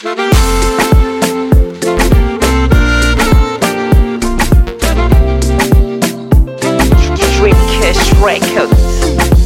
Dreamcast Records.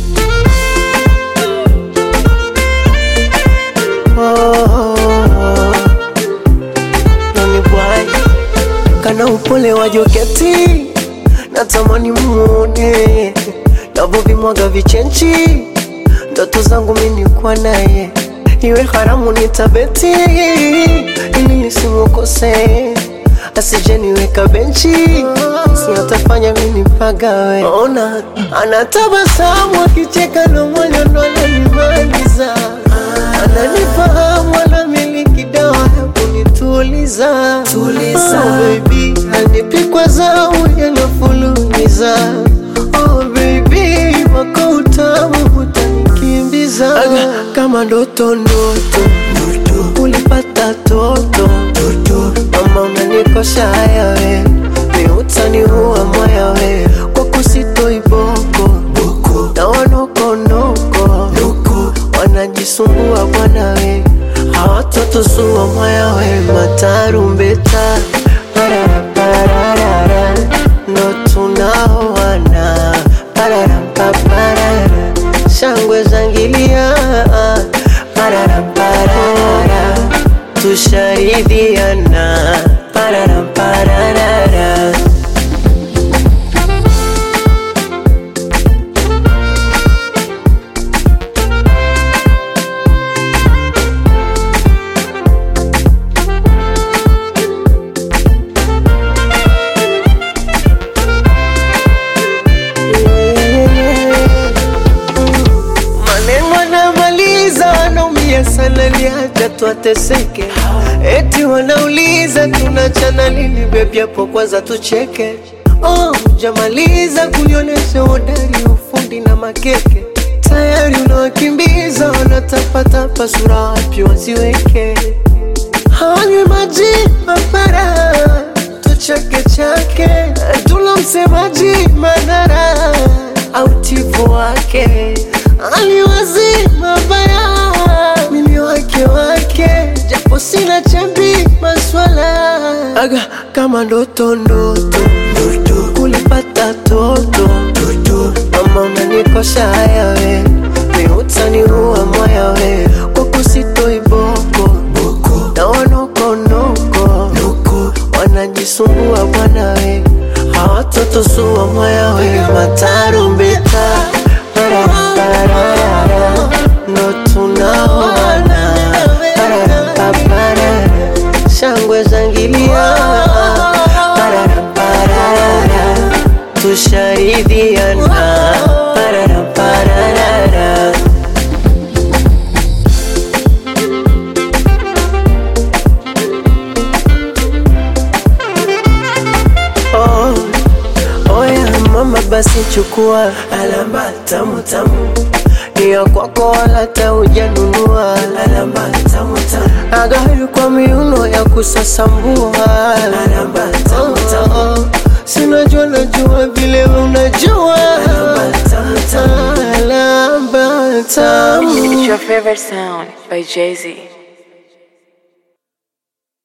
Nani bwai kana upole wa joketi natamani muone navovimwaga vichenchi ndoto zangu mini kwa naye iwe haramu nitabeti ili nisimukose asijeniweka benchi siatafanya mini pagawe ona anatabasamu akicheka na moyo ndo ananimaliza ananifahamu anamiliki dawa ya kunituliza tuliza oh, baby anipikwa zamu yanafulumiza oh, baby wako utamu utanikimbiza Aga, kama ndoto ndoto ulipata toto mama unanikosha haya we miutani huwa mwaya we kwa kusitoi boko na wanokonoko wanajisumbua bwana we hawatoto suwa mwaya we matarumbeta pararapararara ndo tunaoana pararampaparara shangwe zangilia pararaparara tusharidhiana pararapararara maneno anamaliza wanaumia sana liacha twateseke eti wanauliza tunachana lini bebi hapo kwanza tucheke oh, jamaliza kunyonyesha udari ufundi na makeke tayari unawakimbiza wanatapatapa sura wapi waziweke hanywi maji mapara tuchake chake tula msemaji madhara au tifu wake aliwazi mabaya mimi wake wake japo sina chambi maswala aga kama ndoto ndoto kulipata toto mama unanikosha haya we miutani huwa mwaya we kwa kusitoi boko na wanokonoko wanajisumbua bwana we hawatoto suwa mwaya we matarumbeta pararaparara ndo tunaoana pararapaparara shangwe zangilia pararaparara tusharidhiana pararaparara oh, oya mama basi chukua alama tamu tamu niya kwako wala taujanunua alama tamu tamu agari kwa miuno ya kusasambua alama tamu tamu sinajua najua vile unajua alama tamu tamu alama tamu It's your favorite sound by Jay Z.